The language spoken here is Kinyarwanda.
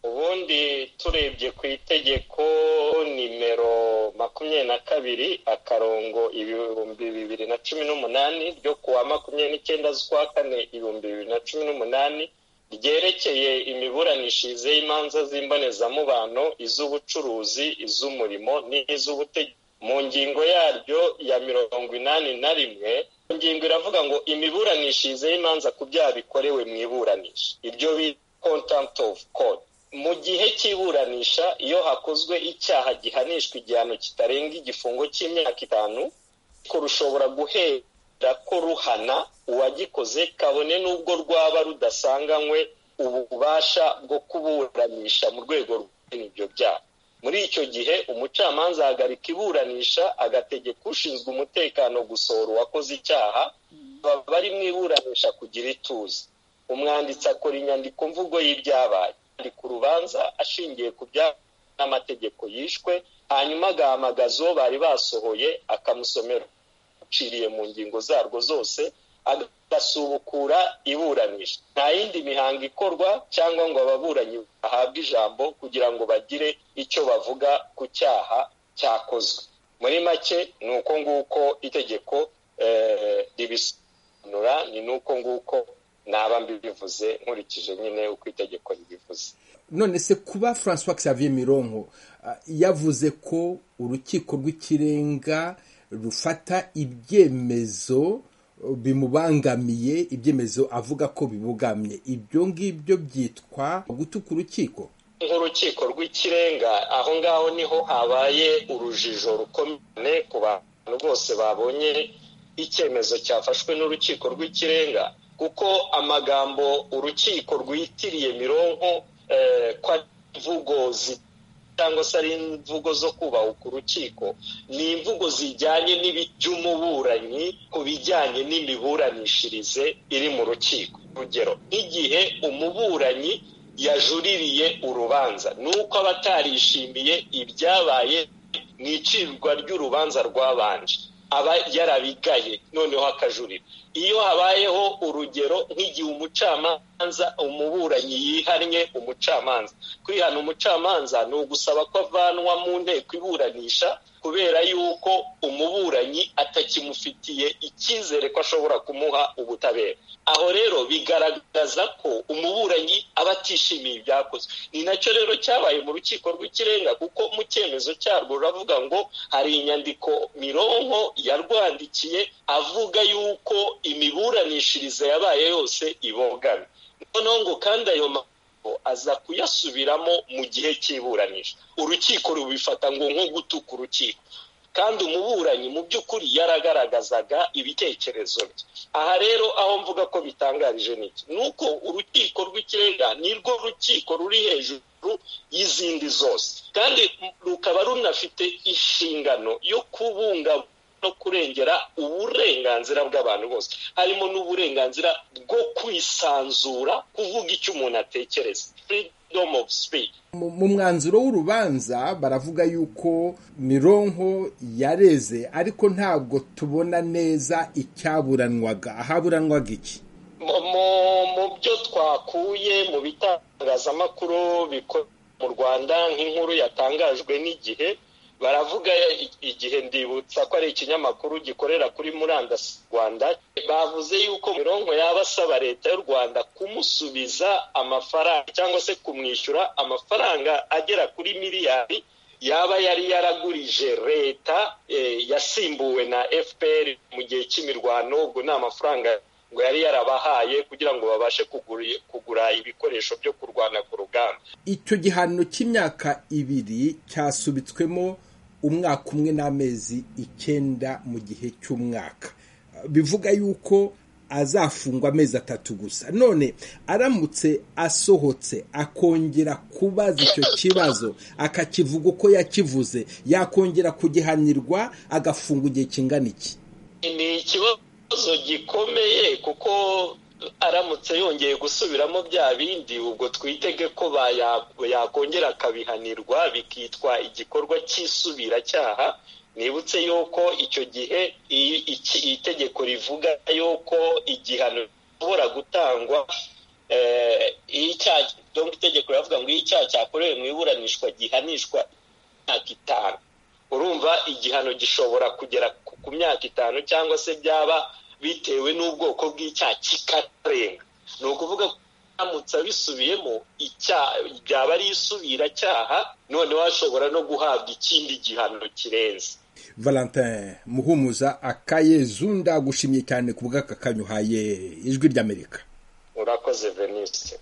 ubundi turebye ku itegeko nimero makumyabiri na kabiri akarongo ibihumbi bibiri na cumi n'umunani ryo kuwa makumyabiri n'icyenda z'ukwa kane ibihumbi bibiri na cumi n'umunani ryerekeye imiburanishirize y'imanza z'imbonezamubano iz'ubucuruzi iz'umurimo n'iz'ubutegetsi mu ngingo yaryo ya mirongo inani na rimwe ingingo iravuga ngo imiburanishirize y'imanza ku byaha bikorewe mu iburanisha iryo bita contempt of court mu gihe cy'iburanisha iyo hakozwe icyaha gihanishwa igihano kitarenga igifungo cy'imyaka itanu rushobora guhera ko ruhana uwagikoze kabone n'ubwo rwaba rudasanganywe ububasha bwo kuburanisha mu rwego rw'ibyo byaha muri icyo gihe umucamanza ahagarika iburanisha agategeka ushinzwe umutekano gusohora uwakoze icyaha bari mu iburanisha kugira ituze umwanditsi akora inyandiko mvugo y'ibyabaye ari ku rubanza ashingiye ku bya n'amategeko yishwe hanyuma agahamagaza uwo bari basohoye akamusomera uciriye mu ngingo zarwo zose agasubukura iburanisha nta yindi mihango ikorwa cyangwa ngo ababuranyi bahabwe ijambo kugira ngo bagire icyo bavuga ku cyaha cyakozwe muri make ni uko nguko itegeko ribisobanura ni n'uko nguko naba mbibivuze nkurikije nyine uko itegeko ribivuze none se kuba francois xavier mironko yavuze ko urukiko rw'ikirenga rufata ibyemezo bimubangamiye ibyemezo avuga ko bibugamye ibyo ngibyo byitwa gutuka urukiko nk'urukiko rw'ikirenga aho ngaho niho habaye urujijo rukomeye ku bantu bose babonye icyemezo cyafashwe n'urukiko rw'ikirenga kuko amagambo urukiko rwitiriye mironko ko ari imvugo cyangwa se ari imvugo zo kubahuka urukiko ni imvugo zijyanye n'iby'umuburanyi ku bijyanye n'imiburanishirize iri mu rukiko urugero nk'igihe umuburanyi yajuririye urubanza ni uko aba atarishimiye ibyabaye mu icirwa ry'urubanza rwabanje aba yarabigaye noneho akajurira iyo habayeho urugero nk'igihe umucamanza umuburanyi yihannye umucamanza kwihana umucamanza ni ugusaba ko avanwa mu nteko iburanisha kubera yuko umuburanyi atakimufitiye icyizere ko ashobora kumuha ubutabera aho rero bigaragaza ko umuburanyi aba atishimiye ibyakozwe ni nacyo rero cyabaye mu rukiko rw'ikirenga kuko mu cyemezo cyarwo ruravuga ngo hari inyandiko mironko yarwandikiye avuga yuko imiburanishirize yabaye yose ibogamye noneho ngo kandi ayo aza kuyasubiramo mu gihe cy'iburanisha urukiko rubifata ngo nko gutuka urukiko kandi umuburanyi mu by'ukuri yaragaragazaga ibitekerezo bye aha rero aho mvuga ko bitangarije n'iki ni uko urukiko rw'ikirenga ni rwo rukiko ruri hejuru y'izindi zose kandi rukaba runafite inshingano yo kubungabunga no kurengera uburenganzira bw'abantu bose harimo n'uburenganzira bwo kwisanzura kuvuga icyo umuntu atekereza freedom of speech mu mwanzuro w'urubanza baravuga yuko mironko yareze ariko ntabwo tubona neza icyaburanwaga ahaburanwaga iki mu byo twakuye mu bitangazamakuru bikorera mu rwanda nk'inkuru yatangajwe n'igihe baravuga igihe ndibutsa ko ari ikinyamakuru gikorera kuri murandasi rwanda bavuze yuko mironko yaba asaba leta y'u rwanda kumusubiza amafaranga cyangwa se kumwishyura amafaranga agera kuri miliyari yaba yari yaragurije leta yasimbuwe na fpr mu gihe cy'imirwano ubwo ni amafaranga ngo yari yarabahaye kugira ngo babashe kugura ibikoresho byo kurwana ku rugamba icyo gihano cy'imyaka ibiri cyasubitswemo umwaka umwe n'amezi icyenda mu gihe cy'umwaka bivuga yuko azafungwa amezi atatu gusa none aramutse asohotse akongera kubaza icyo kibazo akakivuga uko yakivuze yakongera kugihanirwa agafunga igihe kingana iki ni ikibazo gikomeye kuko aramutse yongeye gusubiramo bya bindi ubwo twitege ko yakongera akabihanirwa bikitwa igikorwa cy'isubiracyaha nibutse yuko icyo gihe itegeko rivuga yuko igihano gishobora gutangwa dore itegeko riravuga ngo iyo icyaha cyakorewe mu iburanishwa gihanishwa imyaka itanu urumva igihano gishobora kugera ku myaka itanu cyangwa se byaba bitewe n'ubwoko bw'icyaha kikarenga ni ukuvuga ko aramutse abisubiyemo byaba ari isubiracyaha noneho ashobora no guhabwa ikindi gihano kirenze valentin muhumuza akayezu ndagushimye cyane ku bw'aka kanyuhaye ijwi ry'amerika urakoze venise